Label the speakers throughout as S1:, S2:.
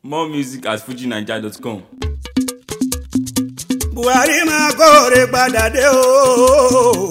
S1: More music at fujinaija.com.
S2: buhari máa kóore padà dé o.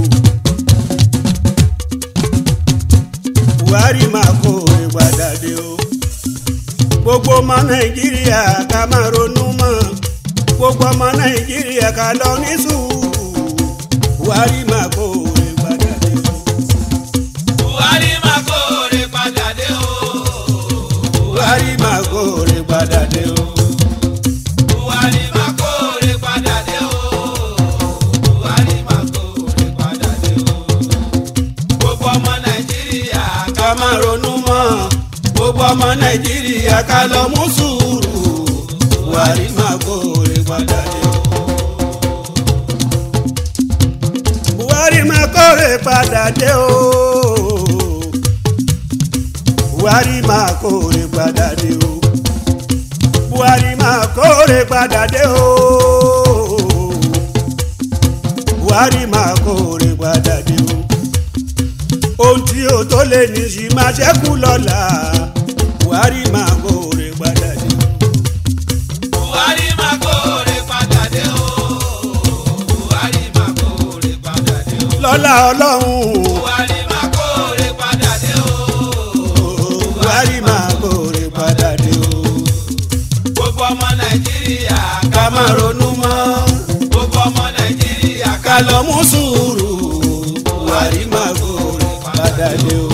S2: buhari máa kóore padà dé o. gbogbo ọmọ nàìjíríà ká máa ronú mọ́ gbogbo ọmọ nàìjíríà ká lọ ní sùúrù buhari máa kóore padà dé o.
S3: buhari máa kóore padà dé o.
S2: buhari máa kóore padà dé o.
S3: buhari máa kóore padà dé o. buhari máa kóore padà dé o. gbogbo ọmọ nàìjíríà
S2: ká máa ronú mọ́ gbogbo ọmọ nàìjíríà ká lọ mú sùúrù buhari máa kóore padà dé o. buhari máa kóore padà dé o. buhari máa kóore padà dé o. buhari máa kóore padà dé o. buhari máa kóore padà dé o ohun tí o tó lè ní sí máa ṣẹ́kù lọ́la buhari máa kóore padà dé.
S3: buhari máa kóore padà dé o. buhari máa kóore padà dé o.
S2: lọ́la ọlọ́run
S3: buhari máa kóore padà dé o.
S2: buhari máa kóore padà dé o.
S3: gbogbo ọmọ nàìjíríà
S2: ká máa ronú mọ́
S3: gbogbo ọmọ nàìjíríà
S2: ká lọ mú sùúrù buhari máa kóore padà dé o.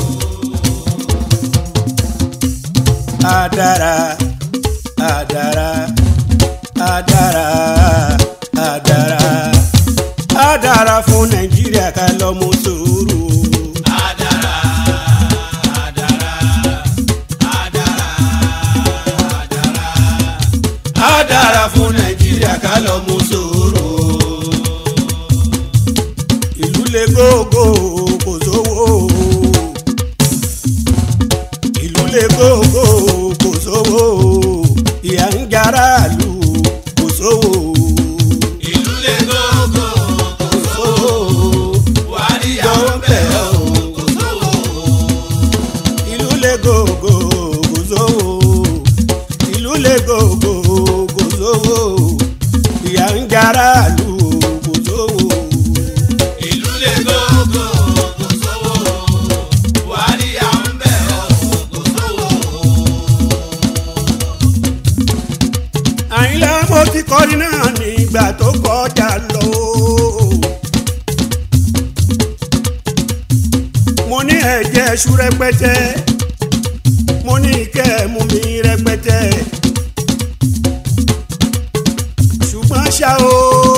S2: Adara, adara, adara, adara, adara fún Nàìjíríà ká lọ mú sùúrù.
S3: Adara, adara, adara, adara.
S2: Adara fún Nàìjíríà ká lọ mú sùúrù. Ìlú le gógó kò sówó. Ìlú le gógó kò sówó. Ìyà ń jara lù kò sówó.
S3: Ìlú le gógó,
S2: Kò sówó.
S3: Buhari àwọn bẹ̀ ọ́, kò sówó.
S2: ìlú le gògò kò sówó ìlú le gògò kò sówó ìyà ń jara lù kò sówó.
S3: Ìlú le gógó, kò sówó. Buhari àwọn bẹ̀ ọ́, kò sówó.
S2: àyìnlá mo ti kọrin náà nígbà tó kọjá lọ. mo ní ẹ̀jẹ̀ ṣú rẹpẹtẹ mo ní ìkẹ́ mú mi rẹpẹtẹ ṣùgbọ́n ṣá o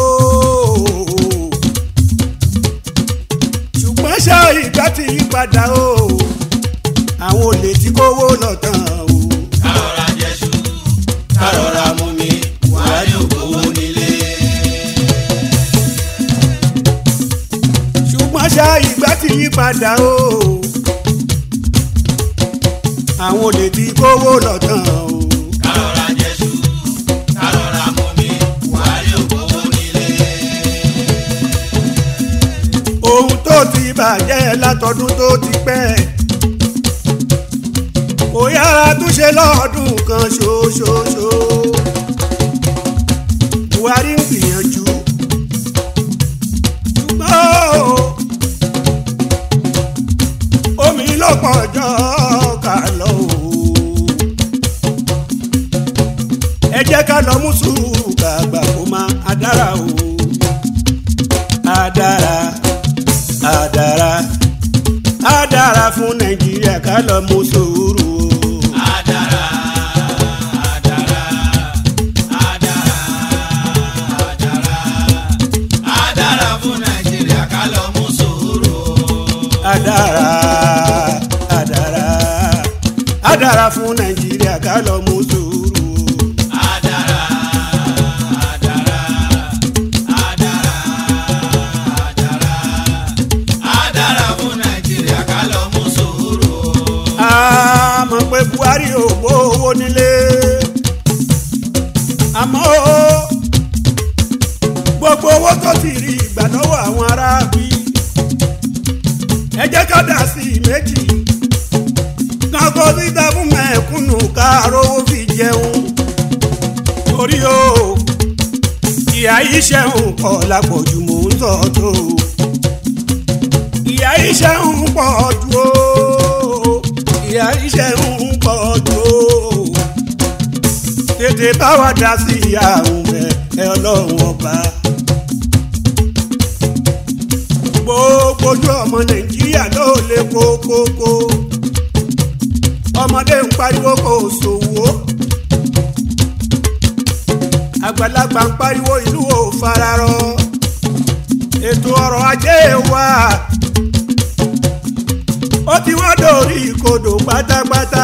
S2: ṣùgbọ́n ṣá ìgbà ti yí padà o àwọn olè tí kówó lọ tán o.
S3: Kárọ̀ra jẹ̀ṣu, kárọ̀ra mú mi, Buhari ò gbowó nílé.
S2: ṣùgbọ́n ṣá ìgbà ti yí padà o àwọn olè tí kówó lọ tán o
S3: Kárọ̀ra jẹ̀ṣu, kárọ̀ra mú mi, Buhari ò gbowó nílé.
S2: ohun tó ti bàjẹ́ látọdún tó ti pẹ́ kò yára túnṣe lọ́ọ̀dún kan ṣoṣoṣo buhari ń gbìyànjú ṣùgbọ́n o, omi ló pọ̀ jọ ká lọ o ẹ jẹ́ ká lọ mú sùúrù kàgbà kó máa adára o adára adára adára fún nàìjíríà ká lọ mú sùúrù o.
S3: Adara, adara, adara, adara. Adara fún Nàìjíríà ká lọ mú sùúrù.
S2: adára adára adára fún nàìjíríà ká lọ mú sùúrù o.
S3: Adara, adara, adara, adara. Adara fún Nàìjíríà ká lọ mú sùúrù.
S2: a mọ̀ pé buhari ò gbówó nílé àmọ́ o, gbogbo owó tó ti rí ìgbà lọ́wọ́ àwọn aráàbí ẹ jẹ́ ká dà sí i méjì kan kó síta fún mẹ́kúnnù ká rówó fi jẹun ìyá iṣẹ́ ń pọ̀ lápọ̀jù mò ń sọ tó ìyá iṣẹ́ ń pọ̀ jù ó ìyá iṣẹ́ ń pọ̀ jù ó tètè bá wa dá sí ìyá òun rẹ̀ ẹ ọlọ́run ọba. gbogbo ojú ọmọ nàìjíríà ló lè kókókó ọmọdé ń pariwo kò sòwò àgbàlagbà ń pariwo ìlú ò fararọ ètò ọrọ̀ ajé wa ó ti wọ́n dòrí ìkodò pátápátá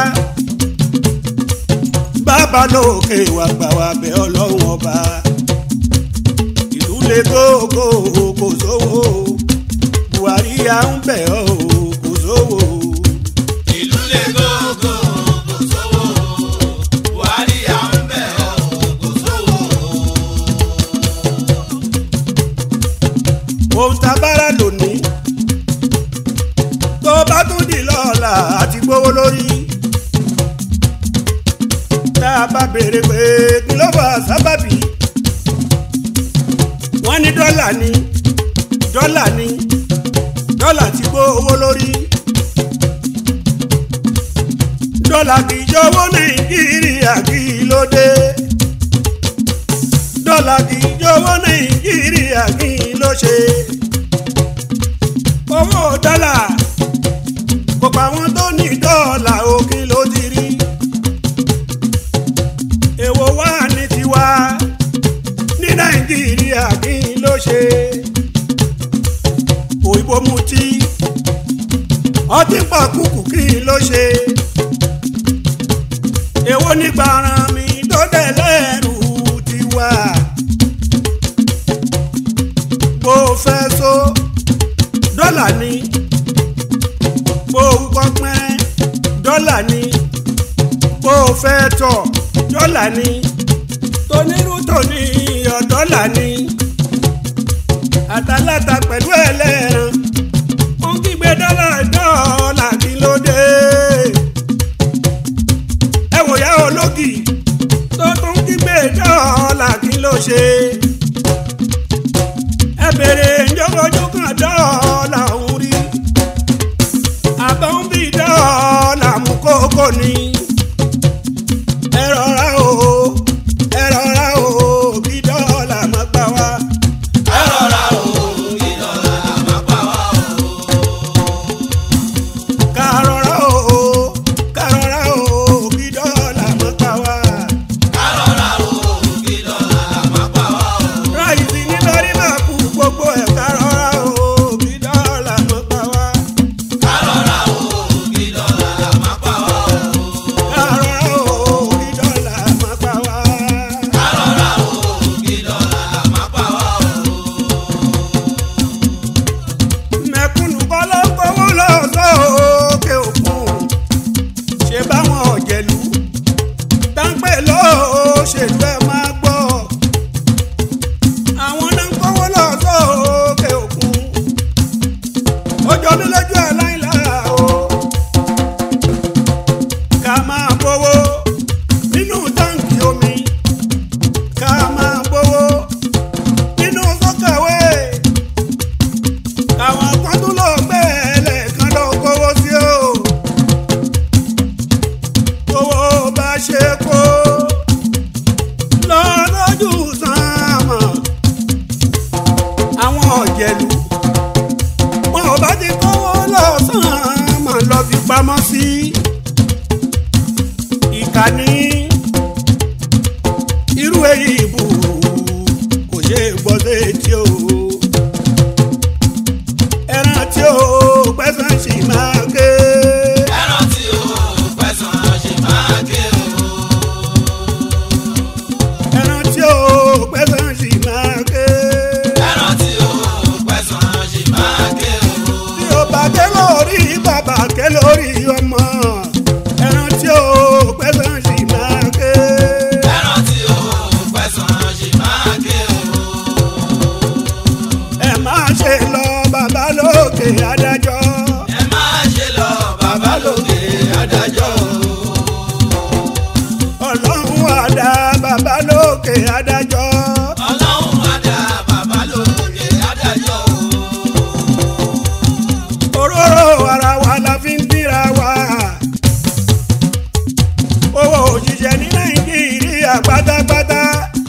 S2: bàbá lókè wà gbà wá bẹ ọlọ́run ọba ìlú lè gógó kò sówó buhari à ń bẹ̀ ọ́ kò sówó.
S3: ìlú lè gógó kò sówó buhari à ń bẹ̀ ọ́ kò sówó.
S2: ohun tá a bára lónìí tó bá tún di lọ́la àti gbówó lórí tá a bá béèrè pé kí ló bá sábàbí wọ́n ní dọ́là ni dọ́là ni dọ́là ti gbówó lórí dọ́là kì í jọ̀wọ́ nàìjíríà kí ló dé dọ́là kì í jọ̀wọ́ nàìjíríà kí ló ṣe owó dọ́là kò pa àwọn tó ní dọ́là o kí ló ti rí èwo wà ní tiwa ní nàìjíríà kí ló ṣe òyìnbó mutí ọtí pàkúkù kí ló ṣe èwo ní gbàràn mi tó dẹ̀ lẹ́rù tiwa bó fẹ́ so dọ́là ni bó wúkọ́ pẹ́ dọ́là ni bó fẹ́ tọ̀ dọ́là ni tonírú tòní iyọ̀ dọ́là ni àtàlátà pẹ̀lú ẹlẹ́ran ó ń kígbe dọ́là dọ́là kí ló dé ẹ wòyá ológì tó tún kígbe dọ́là kí ló ṣe ẹ bèrè ìjọba kan dọ́là òun rí àbọ̀ ń bí dọ́là mú kókó ni ẹ rọra o ẹ rọra o kí dọ́là má gbà wá.
S3: ẹ rọra o kí dọ́là má pa wá o.
S2: ká rọra o ká rọra o kí dọ́là má gbà wá.
S3: ẹ rọra o kí dọ́là má pa wá o.
S2: ráìsì ní lórí máa kú gbogbo ẹ̀ ká rọra o kí dọ́là má gbà wá.
S3: ẹ rọra o kí dọ́là má pa wá o.
S2: ká rọra o kí dọ́là má gbà wá.
S3: ẹ rọra o kí dọ́là má pa wá o.
S2: mẹ̀kúnnù kọ́ ló ń kówó lọ sókè òkun ṣe báwọn ọ̀jẹ̀lú táǹpẹ̀ lóṣèlú ẹ̀ máa gbọ́ àwọn náà ń kówó lọ sókè òkun ó jọ mí lójú aláìlára o ká máa gbowó nínú táǹkì omi ká máa gbowó nínú sọ́kàwé káwọn kan tún lọ gbé ẹlẹ́ẹ̀kan lọ kówó sí o owó bá ṣe kó lọ lójú sánmọ̀ àwọn ọ̀jẹ̀lú wọn ò bá ti kówó lọ sánmọ̀ lọ fi pamọ́ sí ìkànnì irú èyí ìbò kò ṣe é gbọ́ sétí o ẹran tí ó pẹ́sàn sì máa ké.
S3: ẹran tí o pẹ̀sán ṣe máa ké o.
S2: ẹran tí ó pẹ́sàn sì máa ké.
S3: ẹran tí o pẹ̀sán ṣe máa ké o.
S2: tí ó bá ké lórí bàbá ké lórí ọmọ. ẹran tí ó pẹ́sàn sì máa ké.
S3: ẹran tí o pẹ̀sán ṣe máa ké o.
S2: ẹ máa ṣe lọ bàbá lókè adájọ́.
S3: ẹ máa ṣe lọ bàbá lókè adájọ́ o.
S2: ọlọ́run àdá bàbá lókè adájọ́.
S3: ọlọ́run
S2: òṣìṣẹ́ ní nàìjíríà pátápátá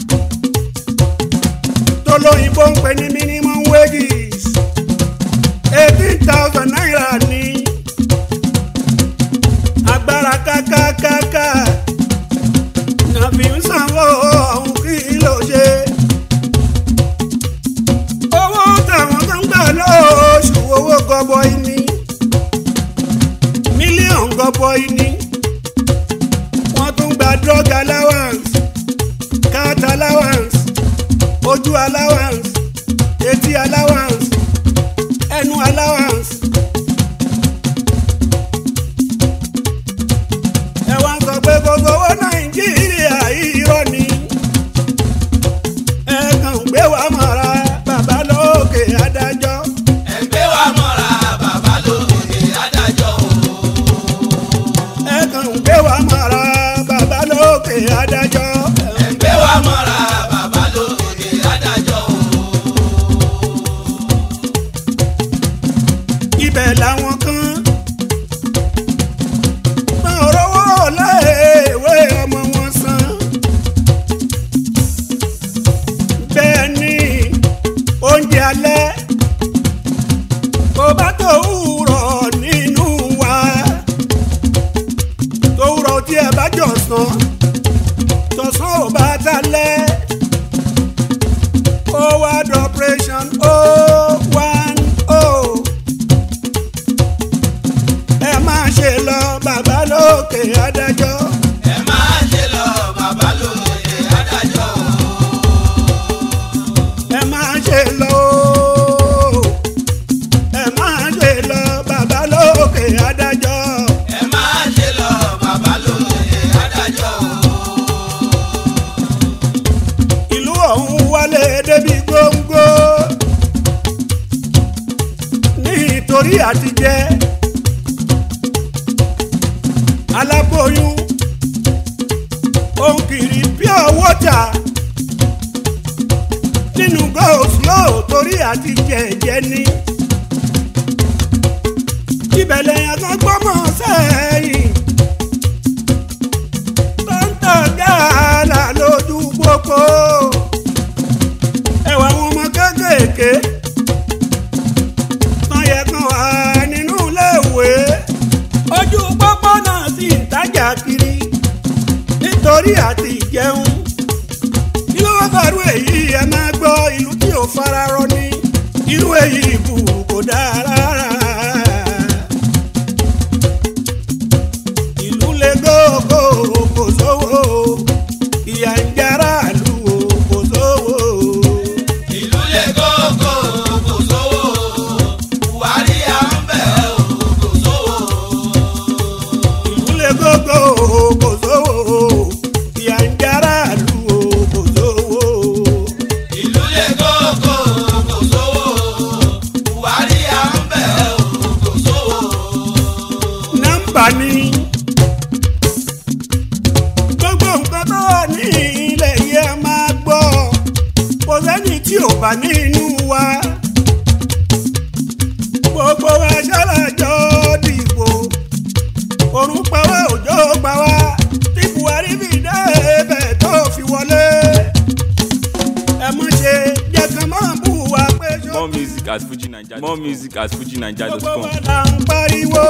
S2: tó lóyìnbó ń pè ní minimum wages eighteen thousand naira ní agbára kákákáká náà fi ń sanwó ọ̀hún kí ló ṣe. owó táwọn tó ń gbà lóṣù owó gọbọi ní mílíọ̀nù gọbọi ní wọ́n tún gba drug allowance cat allowance ojú allowance etí allowance ẹnu allowance. ẹ wá ń sọ pé gbogbo owó nàìjíríà irọ́ ni ẹ kàn ń gbé wa mọ́ra bàbá lókè adájọ́
S3: ẹgbẹ́ wa mọ́ra bàbá lókè adájọ́ o.
S2: ẹ kàn ń gbé wa mọ́ra bàbá lókè adájọ́
S3: ẹgbẹ́ wa mọ́ra bàbá lókè adájọ́ o.
S2: ibẹ̀ làwọn kan máa rówó léèwé ọmọ wọn san bẹ́ẹ̀ ni oúnjẹ alẹ́ kò bá tó wúrọ̀ nínú wa tó wúrọ̀ tí ẹ bá jọ sàn tọ̀sán ò bá talẹ́ ó wá dọ̀pẹ̀ṣọ̀n ó one oh ẹ máa ṣe lọ bàbá lókè adájọ́
S3: ẹ máa ṣe lọ bàbá lókè adájọ́ o.
S2: ẹ máa ṣe lọ ooo. ẹ máa ṣe lọ bàbá lókè adájọ́
S3: ẹ máa ṣe lọ bàbá lókè adájọ́ o.
S2: ìlú ọ̀hún wálé débi góńgó nítorí àtijẹ́ aláboyún òun kiri pure water nínú go slow torí àtijẹ́ jẹ́ ní ìbẹ̀lẹ̀ yẹn kan gbọ́mọ̀ sẹ́yìn tó ń tọ̀ gààlà lójú pópó ẹwà àwọn ọmọ kéékèèké tán yẹ kán wà nínú iléèwé ojú pópó náà sì ń tajà kiri nítorí àti ìjẹun ìlú wọ́pẹ̀rú èyí ẹ máa gbọ́ ìlú tí ò fararọ ní irú èyí kù kò dáa rárá. ìlú le gógó kò sówó ìyà ń jara ìlú o kò sówó.
S3: ìlú lè gógó kò sówó buhari à ń bẹ̀ ọ́ kò sówó.
S2: ìlú le gógó kò sówó ìyà ń jara ìlú o kò sówó.
S3: ìlú lè gógó kò sówó buhari à ń bẹ̀ ọ́ kò sówó.
S2: nọ́mbà ni gbogbo nǹkan tó wà ní ilẹ̀ yìí ẹ máa gbọ́ kò sẹ́ni tí ò bá nínú wa gbogbo wa ṣàlàjọ dìbò òrùn pa wá òjò pa wá tí buhari fi dé ibẹ̀ tó fi wọlé ẹ mọ̀ ṣe jẹ́ kán máa bù wá pé ṣó
S1: More music at FujiNaija. More music at
S2: gbogbo
S1: FujiNaija.com.
S2: wa là ń pariwo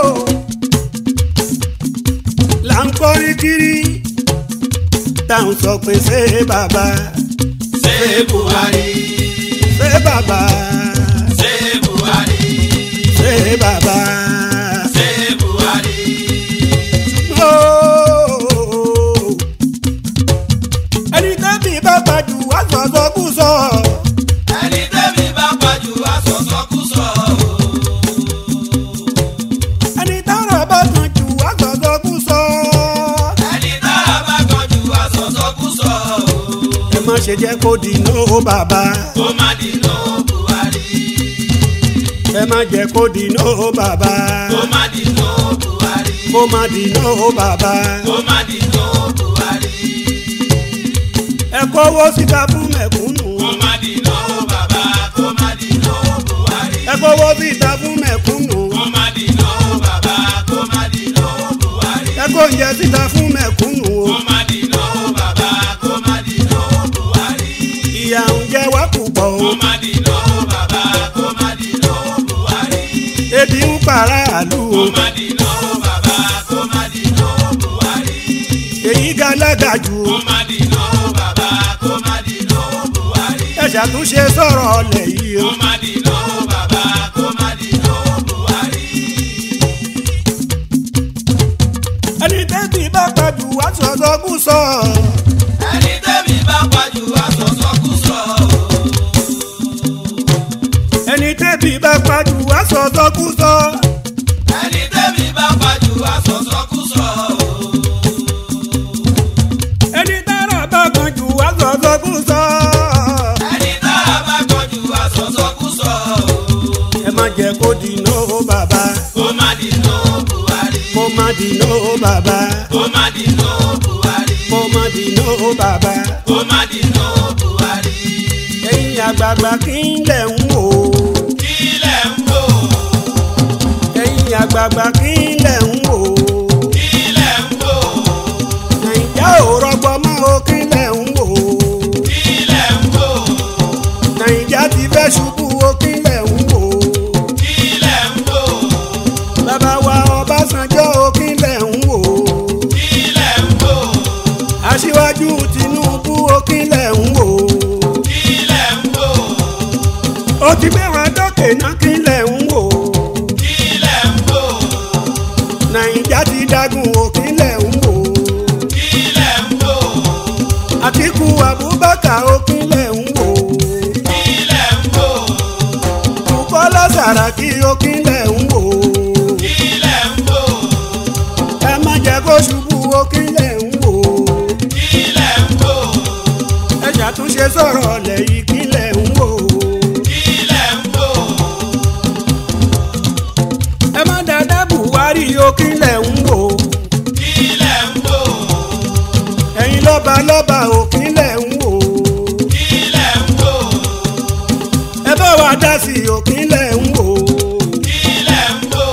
S2: là ń kọrin kiri tá à ń sọ pé ṣé bàbá
S3: ṣé buhari
S2: ṣé bàbá
S3: ṣé buhari
S2: ṣé bàbá.
S3: ṣé buhari.
S2: Ooo. ẹni tẹ́bí bá gbajù wá sọ̀sọ̀ kú sọ
S3: ẹni tẹ́mi bá pàjù àsọ̀sọ́kùsọ
S2: ẹni tára bá kan jù wá sọ̀sọ̀ kú sọ.
S3: ẹni tára bá kọjú àsọ̀sọ́kùsọ
S2: ẹ má ṣe jẹ́ kó di nóò bàbá
S3: kó má dìnnà buhari
S2: ẹ má jẹ́ kó di nóò bàbá
S3: kó má dìnnà buhari
S2: kó má di nóò bàbá.
S3: kó má dìnnà buhari
S2: ẹ kówó síta fún mẹ̀kúnnù
S3: kó má dìnnà bàbá kó má dìnnà buhari
S2: ẹ kówó síta fún mẹ̀kúnnù
S3: kó má dìnnà bàbá kó má dìnnà buhari
S2: ẹ kó oúnjẹ síta fún mẹ̀kúnnù o.
S3: kó má dìnnà
S2: o.
S3: kó má dìnà bàbá kó má dìnà buhari.
S2: ebi ń para àlù
S3: kó
S2: o.
S3: má dìnà bàbá kó má dìnà buhari.
S2: èyí galaga jù
S3: kó
S2: o.
S3: má dìnà bàbá kó má dìnà buhari.
S2: ẹ ṣàtúnṣe sọ̀rọ̀ ọlẹ̀ yìí o.
S3: kó má dìnà bàbá kó má dìnà buhari.
S2: ẹni tẹ́bí bá pàjù wá sọ̀tọ̀ kú sọ.
S3: ẹni tẹ́mi bá pàjù àsọ̀sọ́kùsọ.
S2: ẹni tẹ́bí bá pàjù wá sọ̀tọ̀ kú sọ.
S3: ẹni tẹ́mi bá pàjù àsọ̀sọ́kùsọ.
S2: ẹni tára bá kan jù wá sọ̀tọ̀ kú sọ.
S3: ẹni tára bá kọjú àsọ̀sọ́kùsọ.
S2: ẹ má jẹ́ kó dìná o bàbá.
S3: kó má dìnà buhari.
S2: kó má dìná o bàbá.
S3: kó má dìnà buhari.
S2: kó má dìná o bàbá.
S3: kó má dìnà buhari.
S2: ẹ̀yin àgbààgbà kí n lẹ̀ ń wò.
S3: kílẹ̀ ń wò.
S2: ẹ̀yin àgbààgbà kí n lẹ̀ ń wò.
S3: kílẹ̀ ń wò.
S2: nàìjà ò rọgbọ mọ́ o kí n lẹ̀ ń wò.
S3: kílẹ̀ ń wò.
S2: nàìjà ti fẹ́ ṣubú o kí n lẹ̀ ń wò.
S3: kílẹ̀ ń wò.
S2: bàbá wa ọbásanjọ́ o kí n lẹ̀ ń wò.
S3: kílẹ̀ ń wò.
S2: aṣíwájú tinubu o kí n lẹ̀ ń wò.
S3: kílẹ̀ ń wò.
S2: ó ti gbé wọn dókè náà kí n lẹ̀ ń wò.
S3: kílẹ̀ ń wò.
S2: nàìjà ti dágùn o kí n lẹ̀ ń wò.
S3: kílẹ̀ ń wò.
S2: àtìkù abubakar o kí n lẹ̀ ń wò.
S3: kílẹ̀ ń wò.
S2: bukola saraki o kí n lẹ̀ ń wò.
S3: kílẹ̀ ń wò.
S2: ẹ má jẹ́ kó ṣubú o kí n lẹ̀ ń wò.
S3: kílẹ̀ ń wò.
S2: ẹ ṣàtúnṣe sọ̀rọ̀ ọ̀lẹ̀ yìí kí n lẹ̀ ń wò.
S3: kílẹ̀ ń wò.
S2: ẹ má dáadáa buhari o kí n lẹ̀ ń wò.
S3: kílẹ̀ ń wò.
S2: ẹ̀yin lọ́ba lọ́ba o kí n lẹ̀ ń wò.
S3: kílẹ̀ ń wò.
S2: ẹ bá wa dá sí i o kí n lẹ̀ ń wò.
S3: kílẹ̀ ń wò.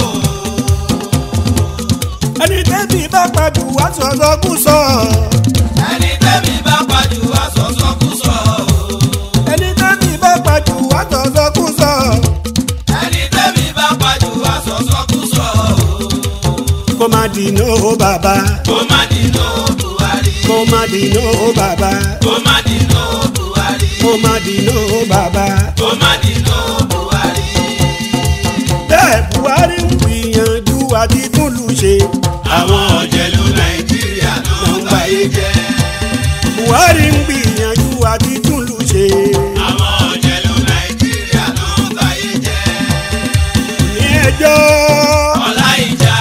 S2: ẹni tẹ́bí bá pàjù wá sọ̀sọ́ kú sọ.
S3: ẹni tẹ́mi bá pàjù àsọ̀sọ́kùsọ.
S2: ẹni tẹ́bí bá pàjù wá sọ̀sọ́ kú sọ.
S3: ẹni tẹ́mi bá pàjù àsọ̀sọ́kùsọ.
S2: kó má dìná o bàbá.
S3: kó má dìnà buhari.
S2: kó má dìná o bàbá.
S3: kó má dìnà buhari.
S2: kó má dìná o bàbá.
S3: kó má dìnà buhari.
S2: bẹ́ẹ̀ buhari ń gbìyànjú àti túlù ṣe.
S3: àwọn ọ̀jẹ̀lú nàìjíríà ló ń gbáyé jẹ́.
S2: buhari ń gbìyànjú àti túlù ṣe.
S3: àwọn ọ̀jẹ̀lú nàìjíríà ló ń gbáyé jẹ́.
S2: ní ẹjọ́
S3: ọlá ìjà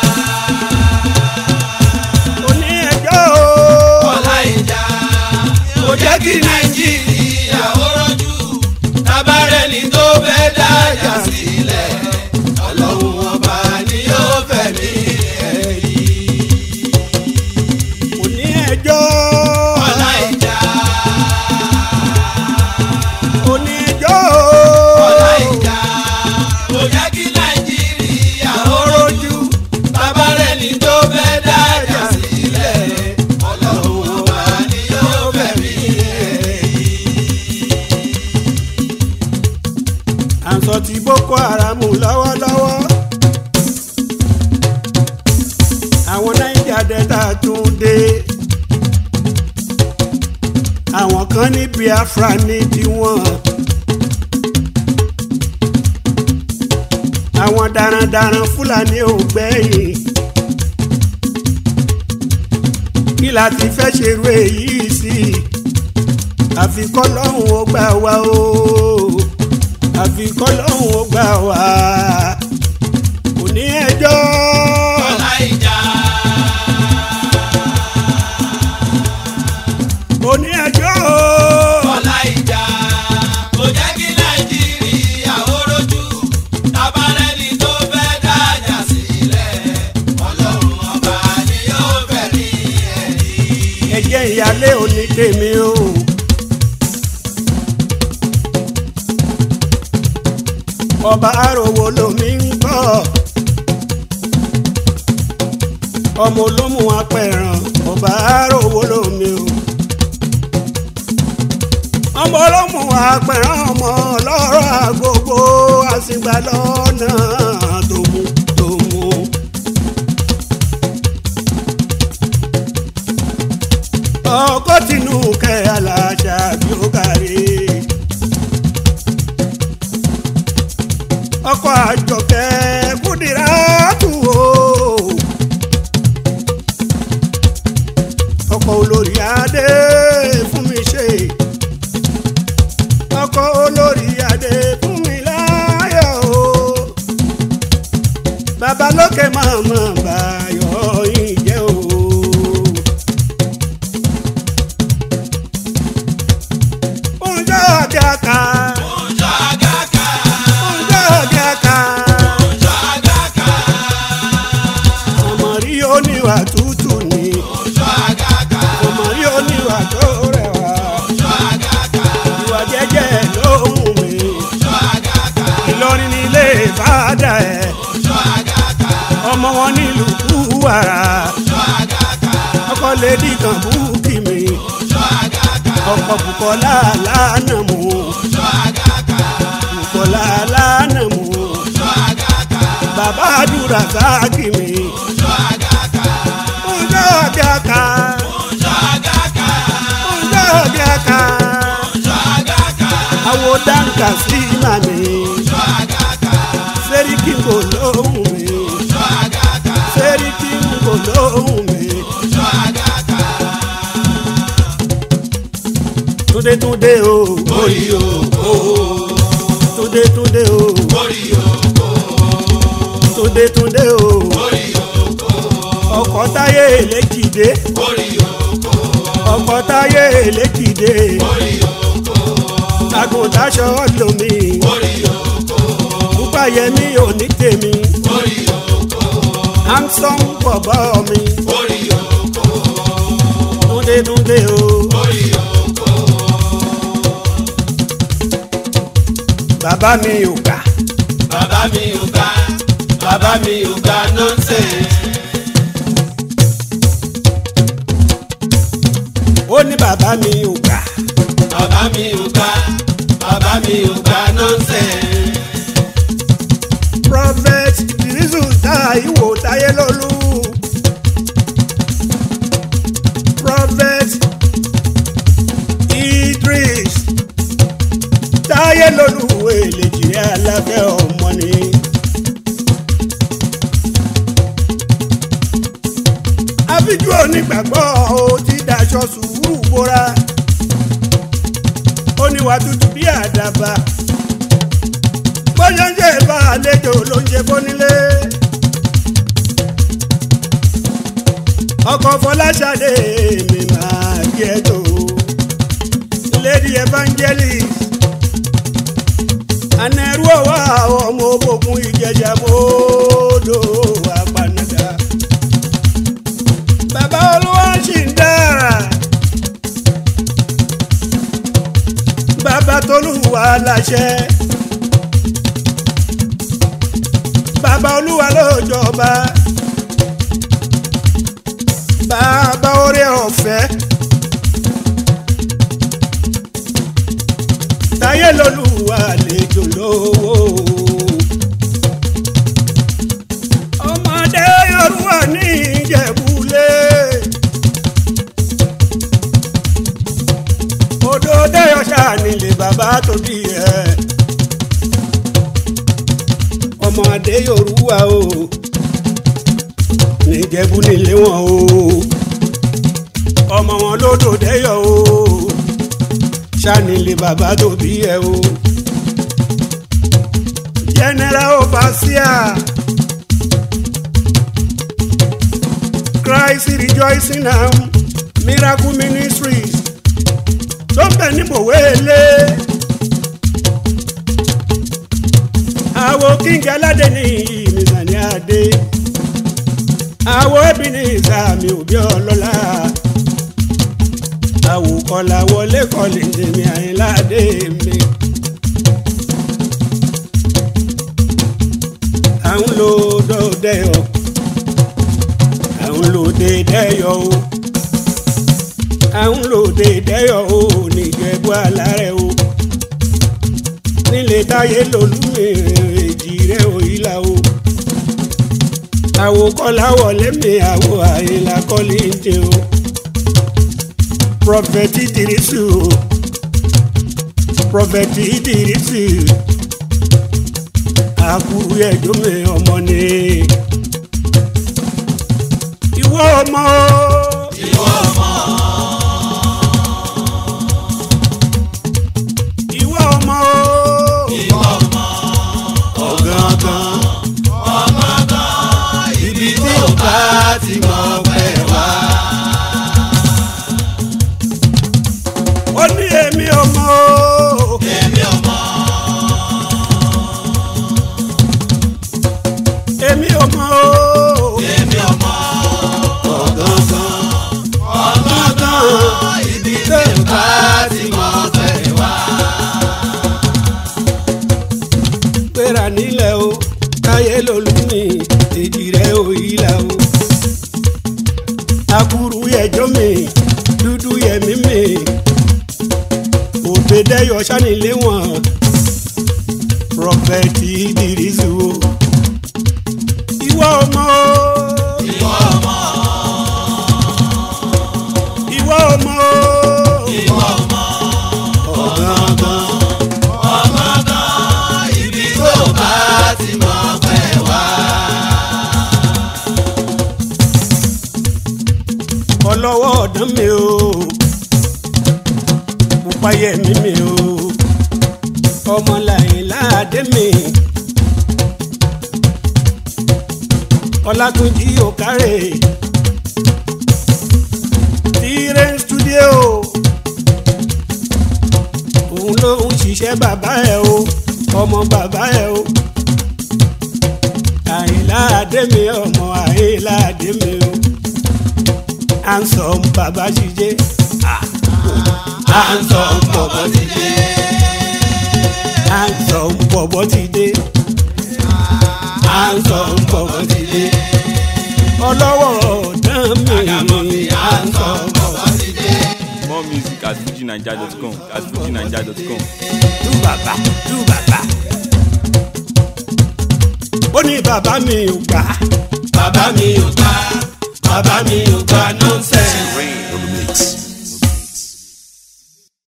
S2: oní ẹjọ́ o.
S3: ọlá ìjà kò jẹ́ kí nàìjíríà ó rọ́jú. tábàrẹ́ni tó fẹ́ dájà sílẹ̀ ọlọ́run ọba ni yóò fẹ̀mí ẹ̀ yìí.
S2: oní ẹjọ́
S3: ọlá ìjà
S2: oní ẹjọ́
S3: ọlá ìjà kò jẹ́ kí nàìjíríà ó rọ́jú. tábàrẹ́ni tó fẹ́ dájà sílẹ̀ ọlọ́run ọba ni yóò fẹ̀mí ẹ̀ yìí.
S2: à ń sọ ti boko haram lọ́wọ́lọ́wọ́. àwọn naija delta tún dé. àwọn kan ní biafra ní tiwọn. àwọn darandaran fúlàní ò gbẹ̀yìn. kí la ti fẹ́ ṣerú èyí sí i àfi kọ́lọ́hún ó gbà wá o àfi kọ́lọ́hún ó gbà wá kò ní ẹjọ́
S3: ọlá ìjà
S2: kò ní ẹjọ́
S3: ọlá ìjà kò jẹ́ kí nàìjíríà ó rojú tabarẹ́ni tó fẹ́ dájà sílẹ̀ ọlọ́run ọba ni yóò fẹ̀rí ẹ̀rí.
S2: ẹjẹ́ ìyálé òní tèmi o. ọba àròwò lomi ń kọ́ ọmọ olómù apẹ̀ràn ọba àròwò lomi o. ọmọ olómù apẹ̀rẹ̀ ọmọ lọ́rọ̀ àgógó àsìgbà lọ́nà tó mú tó mú. ọkọ tinú kẹ alájà bí ó kárí. ọkọ àjọkẹ́ kúdìrá tù ó. ọkọ olórí adé fún mi ṣe. ọkọ olórí adé fún mi láyọ̀ o. babalókè màmá báyọ̀ yìí jẹ́ o. Oúnjẹ ọ̀gá ká.
S3: Oúnjẹ àgàkà.
S2: Oúnjẹ ọ̀gá ká.
S3: Oúnjẹ àgàkà.
S2: Ọmọ rí oníwà tútù ni.
S3: Oúnjẹ àgàkà.
S2: Ọmọ rí oníwà tó rẹwà.
S3: Oúnjẹ àgàkà.
S2: Ìwà jẹ́jẹ́ lóhùn mi.
S3: Oúnjẹ àgàkà.
S2: Ìlọrin nílé fàdà ẹ̀.
S3: Oúnjẹ àgàkà.
S2: Ọmọ wọn nílùú Kúwàrà.
S3: Oúnjẹ àgàkà.
S2: Ọkọ lédi kan búkì mi.
S3: Oúnjẹ àgàkà.
S2: Ọkọ Bùkọ́lá lánà mú.
S3: Oúnjẹ àgàkà.
S2: Bùkọ́lá lánà mú.
S3: Oúnjẹ àgàkà.
S2: Bàbá àdúrà sáàkì mi.
S3: Oúnjẹ àgàkà.
S2: Oúnjẹ ọ̀gá ká.
S3: Oúnjẹ àgàkà.
S2: Oúnjẹ ọ̀gá ká.
S3: Oúnjẹ àgàkà.
S2: Àwo dáńkà sí màmí.
S3: Oúnjẹ àgàkà.
S2: Sẹ́ríkì ń bò lóhùn mi.
S3: Oúnjẹ àgàkà.
S2: Sẹ́ríkì ń bò lóhùn mi.
S3: Oúnjẹ àgàkà.
S2: Túndé túndé o.
S3: Orí òkò.
S2: Túndé túndé o.
S3: Orí òkò.
S2: Túndé túndé o.
S3: Orí òkò.
S2: Ọkọ̀ táyé èlékìdé.
S3: Orí òkò.
S2: Ọkọ̀ táyé èlékìdé.
S3: Orí òkò.
S2: Àgùntàṣọ lomi.
S3: Orí òkò.
S2: Púpàyẹmí ò ní tèmi.
S3: Orí òkò.
S2: Hamson bọ̀bọ̀ mi.
S3: Orí òkò.
S2: Túndé túndé o.
S3: Orí òkò.
S2: Bàbá mi ò gbà.
S3: Bàbá mi ò ga. Bàbá mi ò ga nọ́ọ̀sẹ̀.
S2: Ó ní bàbá mi ò gbà.
S3: Bàbá mi ò ga. Bàbá mi ò ga nọ́ọ̀sẹ̀.
S2: Prophet Dirisu Táíwò Táyélólú. Prophet Idris Táyélólú èlèjì alábẹ́ ọmọ ni. Àfijú onígbàgbọ́ ó ti daṣọ sùúrù bóra. Ó níwà tútù bí àdàbà bóyá ń jẹ́ bá àlejò ló ń ṣe fónílé. ọkọ̀ fọláṣadé mi máa kí ẹ tó. lady evangelist anẹ́rú ọ̀wá ọmọ òbòkun ìjẹjà mọ́ọ́dọ̀ apanada. bàbá olúwa ṣì ń dára. bàbá tolúwa láṣẹ. bàbá olúwa ló jọba bàbá orí ọ̀fẹ́ táyé lolúwa lẹ́jọ́ lówó ọmọdé yorùbá ní ìjẹ̀búlé odò dẹ́yọ̀ṣà nílé bàbá tó bí ẹ̀ ọmọdé yorùbá o níjẹ̀bú nílé wọn o ọmọ wọn lódò dẹ́yọ̀ o sanilé bàbá tó bí ẹ o general overseer Christ rejoicing now miracle ministries tó ń bẹ ní bòwélé. àwo kíngẹ aládé ní ìmìsàn ní adé àwo ẹbí ní ìsàmì òbí ọlọ́lá àwo kọlà wọlé kọlì tèmi àyínládé mi. à ń lo dọ́dẹ́yọ à ń lo dédẹ́yọ o à ń lo dédẹ́yọ o níjẹ̀bú alárẹ̀ o nílé táyé lolúmi èjì rẹ̀ òyìnlá o àwo kọ́lá wọlé mi àwo àyìnlá kọ́lé ń jẹ o prọfẹtì dìrísù prọfẹtì dìrísù àkúrú ẹjọ́ mi ọmọ ni ìwọ ọmọ
S3: ìwọ ọmọ
S2: ìwọ ọmọ
S3: ìwọ ọmọ
S2: ọ̀gángan
S3: ọmọgán ibi tí ò bá ti mọ̀ pẹ́ wá.
S2: ó ní èmi ọmọ
S3: èmi ọmọ
S2: èmi ọmọ
S3: èmi ọmọ
S2: ọ̀gángan
S3: ọmọgán ibi tí ò bá ti mọ̀ pẹ́ wá.
S2: gbéra nílẹ̀ o táyé lolúmi èjì rẹ̀ òyìnlá o àkúrú ẹjọ́ mi dúdú yẹmí mi òbẹ̀dẹ́yọ sanilé wọn prọfẹ̀tì ìdírísù o ìwọ ọmọ
S3: ìwọ ọmọ
S2: ìwọ ọmọ
S3: ìwọ ọmọ
S2: ọ̀gángan
S3: ọmọgán ibi tí ò bá ti mọ̀ pẹ́ wá.
S2: ọlọ́wọ́ ọ̀dán mi o pupayẹ mi mi o ọmọlàyìn láàdé mi ọlátúnjí òkárè tire studio òun ló ń ṣiṣẹ́ bàbá ẹ̀ o ọmọ bàbá ẹ̀ o àyìnláàdé mi ọmọ àyìnláàdé mi o handsome baba ṣiṣẹ́
S3: handsome bọ̀bọ̀ ti dé.
S2: handsome bọ̀bọ̀ ti dé
S3: handsome bọ̀bọ̀ ti dé.
S2: ọlọ́wọ́ ọ̀dán
S3: àgàmọ̀ mi
S2: mi
S3: handsome bọ̀bọ̀ ti dé.
S1: More music at fujinaija.com. At fujinaija.com.
S2: tú bàbá tú bàbá. ó ní bàbá mi ò gbà
S3: bàbá mi ò gbà bàbá mi ò gbà nọ́ńsẹ̀nsì.